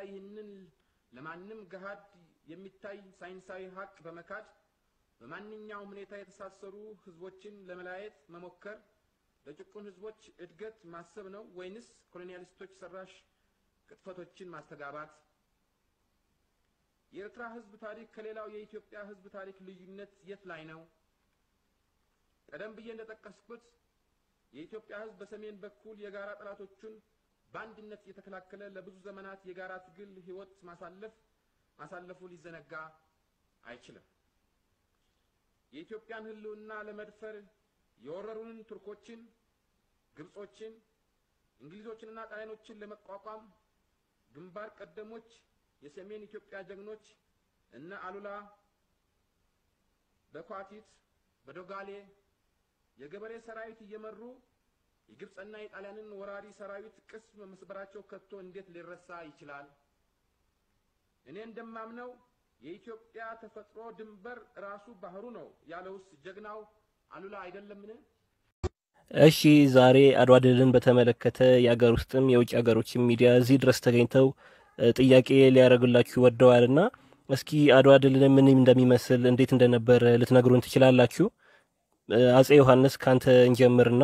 ይህንን ለማንም ገሃድ የሚታይ ሳይንሳዊ ሀቅ በመካድ በማንኛውም ሁኔታ የተሳሰሩ ህዝቦችን ለመለያየት መሞከር ለጭቁን ህዝቦች እድገት ማሰብ ነው ወይንስ ኮሎኒያሊስቶች ሰራሽ ቅጥፈቶችን ማስተጋባት? የኤርትራ ህዝብ ታሪክ ከሌላው የኢትዮጵያ ህዝብ ታሪክ ልዩነት የት ላይ ነው? ቀደም ብዬ እንደጠቀስኩት የኢትዮጵያ ህዝብ በሰሜን በኩል የጋራ ጠላቶቹን በአንድነት እየተከላከለ ለብዙ ዘመናት የጋራ ትግል ህይወት ማሳለፍ ማሳለፉ ሊዘነጋ አይችልም። የኢትዮጵያን ህልውና ለመድፈር የወረሩንን ቱርኮችን፣ ግብጾችን፣ እንግሊዞችንና ጣሊያኖችን ለመቋቋም ግንባር ቀደሞች የሰሜን ኢትዮጵያ ጀግኖች እነ አሉላ በኳቲት በዶጋሌ የገበሬ ሰራዊት እየመሩ የግብፅና የጣሊያንን ወራሪ ሰራዊት ቅስም መስበራቸው ከቶ እንዴት ሊረሳ ይችላል? እኔ እንደማምነው የኢትዮጵያ ተፈጥሮ ድንበር ራሱ ባህሩ ነው ያለውስ ጀግናው አሉላ አይደለምን? እሺ ዛሬ አድዋ ድልን በተመለከተ የአገር ውስጥም የውጭ ሀገሮችም ሚዲያ እዚህ ድረስ ተገኝተው ጥያቄ ሊያደርጉላችሁ ወደዋልና እስኪ አድዋ ድልን ምን እንደሚመስል እንዴት እንደነበረ ልትነግሩን ትችላላችሁ? አጼ ዮሐንስ ካንተ እንጀምርና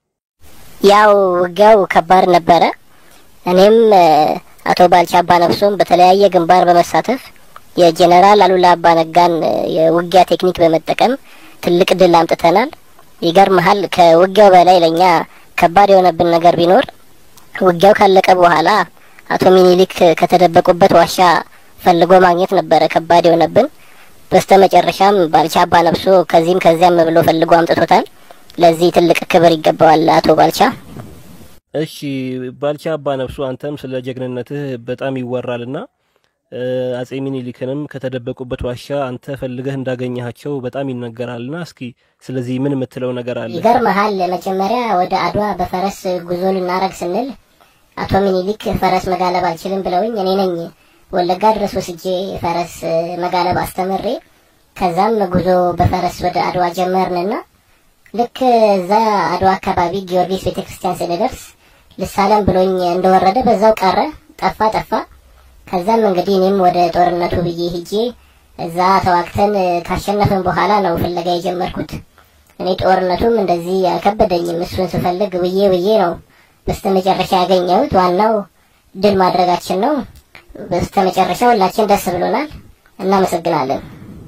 ያው ውጊያው ከባድ ነበረ። እኔም አቶ ባልቻ አባነፍሶም በተለያየ ግንባር በመሳተፍ የጄኔራል አሉላ አባነጋን የውጊያ ቴክኒክ በመጠቀም ትልቅ ድል አምጥተናል። ይገርመሃል፣ ከውጊያው በላይ ለእኛ ከባድ የሆነብን ነገር ቢኖር ውጊያው ካለቀ በኋላ አቶ ሚኒሊክ ከተደበቁበት ዋሻ ፈልጎ ማግኘት ነበረ ከባድ የሆነብን። በስተ መጨረሻም ባልቻ አባነፍሶ ከዚህም ከዚያም ብሎ ፈልጎ አምጥቶታል። ለዚህ ትልቅ ክብር ይገባዋል አቶ ባልቻ። እሺ ባልቻ አባ ነፍሱ አንተም ስለ ጀግንነትህ በጣም ይወራልና አጼ ሚኒሊክንም ከተደበቁበት ዋሻ አንተ ፈልገህ እንዳገኘሃቸው በጣም ይነገራልና እስኪ ስለዚህ ምን የምትለው ነገር አለ? ይገርመሃል፣ መጀመሪያ ወደ አድዋ በፈረስ ጉዞ ልናረግ ስንል አቶ ሚኒሊክ ፈረስ መጋለብ አልችልም ብለውኝ እኔ ነኝ ወለጋ ድረስ ወስጄ ፈረስ መጋለብ አስተምሬ ከዛም ጉዞ በፈረስ ወደ አድዋ ጀመርንና ልክ እዛ አድዋ አካባቢ ጊዮርጊስ ቤተ ክርስቲያን ስንደርስ ልሳለም ብሎኝ እንደወረደ በዛው ቀረ፣ ጠፋ ጠፋ። ከዛም እንግዲህ እኔም ወደ ጦርነቱ ብዬ ሂጄ እዛ ተዋግተን ካሸነፍን በኋላ ነው ፍለጋ የጀመርኩት። እኔ ጦርነቱም እንደዚህ አልከበደኝም። እሱን ስፈልግ ብዬ ብዬ ነው በስተ መጨረሻ ያገኘሁት። ዋናው ድል ማድረጋችን ነው። በስተ መጨረሻ ሁላችን ደስ ብሎናል። እናመሰግናለን።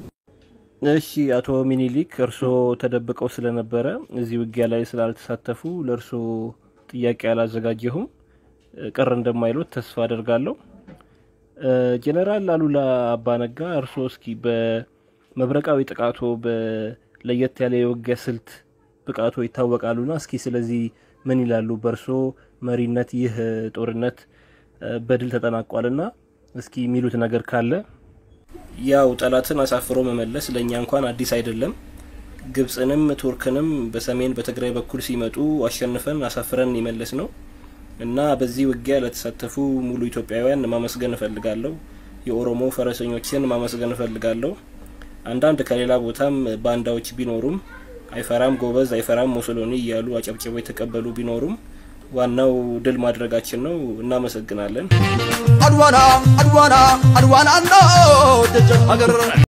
እሺ አቶ ሚኒሊክ እርስዎ ተደብቀው ስለነበረ እዚህ ውጊያ ላይ ስላልተሳተፉ ለእርስዎ ጥያቄ አላዘጋጀሁም። ቅር እንደማይሉት ተስፋ አደርጋለሁ። ጄኔራል አሉላ አባነጋ እርስዎ እስኪ በመብረቃዊ ጥቃቶ በለየት ያለ የውጊያ ስልት ብቃቶ ይታወቃሉና እስኪ ስለዚህ ምን ይላሉ? በእርስዎ መሪነት ይህ ጦርነት በድል ተጠናቋልና እስኪ የሚሉት ነገር ካለ ያው ጠላትን አሳፍሮ መመለስ ለእኛ እንኳን አዲስ አይደለም። ግብጽንም ቱርክንም በሰሜን በትግራይ በኩል ሲመጡ አሸንፈን አሳፍረን የመለስ ነው እና በዚህ ውጊያ ለተሳተፉ ሙሉ ኢትዮጵያውያን ማመስገን እፈልጋለሁ። የኦሮሞ ፈረሰኞችን ማመስገን እፈልጋለሁ። አንዳንድ ከሌላ ቦታም ባንዳዎች ቢኖሩም አይፈራም ጎበዝ፣ አይፈራም ሞሶሎኒ እያሉ አጨብጭቦ የተቀበሉ ቢኖሩም ዋናው ድል ማድረጋችን ነው። እናመሰግናለን። አድዋና አድዋና አድዋና ና ደጀን ሀገር